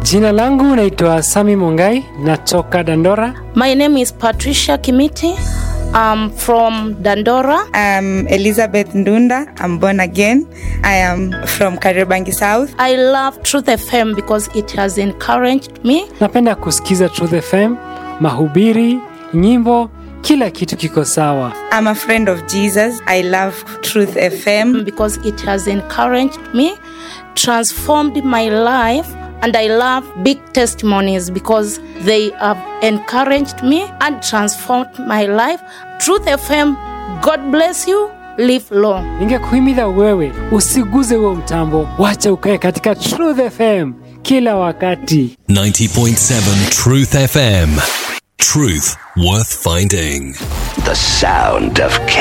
Jina langu naitwa Sami Mongai, natoka Dandora. My name is Patricia Kimiti. I'm from Dandora. I'm Elizabeth Ndunda. I'm born again. I am from Kariobangi South. I love Truth FM because it has encouraged me. Napenda kusikiza Truth FM, mahubiri, nyimbo, kila kitu kiko sawa. I'm a friend of Jesus. I love Truth FM. because it has encouraged me, transformed my life, and I love big testimonies because they have encouraged me and transformed my life. Truth FM, God bless you. Live long. Ningekuhimiza wewe usiguze huo mtambo, wacha ukae katika Truth FM kila wakati. 90.7 Truth FM. Truth worth finding. The sound of